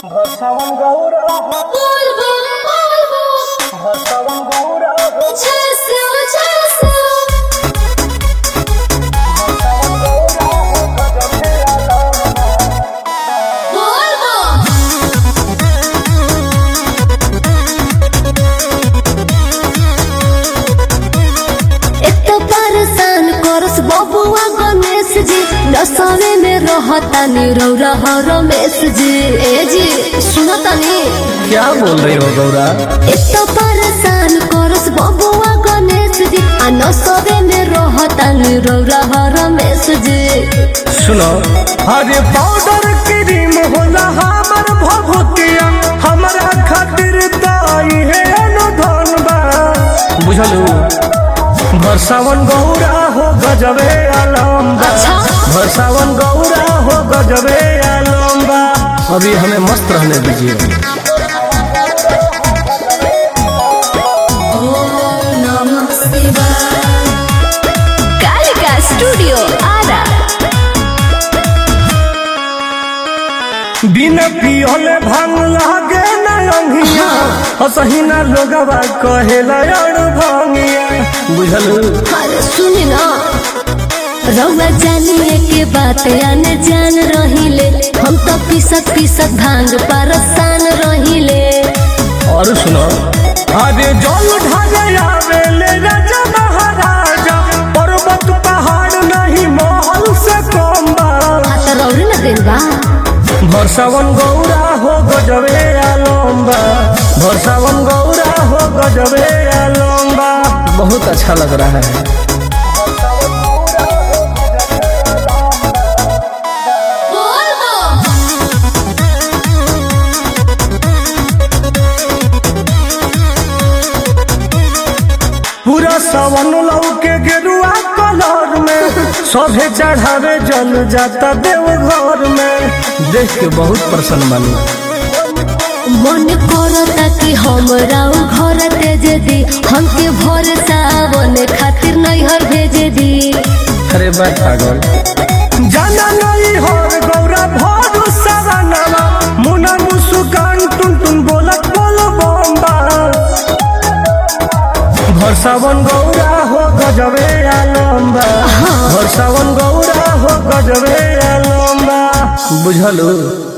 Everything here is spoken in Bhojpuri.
भसवन Gaura Volvo, Volvo, भसवन Gaura Chelsea, Chelsea. भसवन Gaura गजबे आलम Volvo, एक परेशान करस बबुआ गणेश जी नसावे में रहता नी रौरा हो रमेश जी ए जी सुनतानी क्या बोल रही हो गौरा एक परेशान करस बबुआ गणेश जी आ नसावे में रहता नी रौरा हो रमेश जी सुनो अरे पाउडर क्रीम होला हमर भभूतिया हमरा खातिर दाई है अनुधन बा बुझलू भरसावन गौरा हो गजबे आलम बा अच्छा। भरसावन गौरा हो गजबे आलम बा अभी हमें मस्त रहने दीजिए नमः शिवाय कालिका स्टूडियो आरा बिना पियले भांग लागे न अंगिया हसही ना लोगवा कहेला अड़ भंगिया बुझलू अरे सुनी ना रउआ जानिए के बात आने जान रहिले हम तो पीसत पीसत भांग परसान रहिले और सुनो अरे जल ढाले आवेले राजा महाराजा पर्वत पहाड़ नहीं महल से कम बा आ तो रौरे न दिन बा भरसावन गौरा हो गजबे आलम्बा भरसावन गौरा हो गजबे आलम्बा बहुत अच्छा लग रहा है Volvo, पूरा सवन लौ के गेरुआ कलर में सभे चढ़ावे जल जाता देव घर में देख के बहुत प्रसन्न बनी मन करता कि हमरा उ घर तेजे दी हमके भोर सावन खातिर नैहर भेजे दी अरे बात पागल जाना नहीं हर गौरा भर सवनवा मुना मुस्कान टुन टुन बोलत बोल बम्बा भरसावन गौरा हो गजबे आलम्बा भरसावन गौरा हो गजबे आलम्बा बुझलू